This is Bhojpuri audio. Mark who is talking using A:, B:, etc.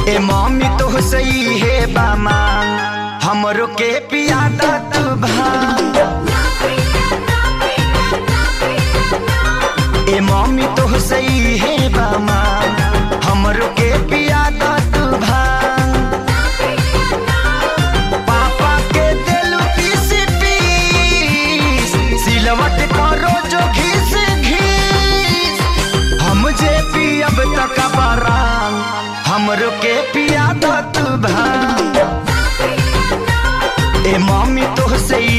A: ए मम्मी तो सही है बामा हमरो के पिया दत भांग ए मम्मी तो सही है बामा हमरो के पिया दत भांग पापा के दिलु पीस पीस सिलवट करो जो घिस घिस हम जे पियब तक बरांग हमरो के पिया दत भांग ए मम्मी तो सही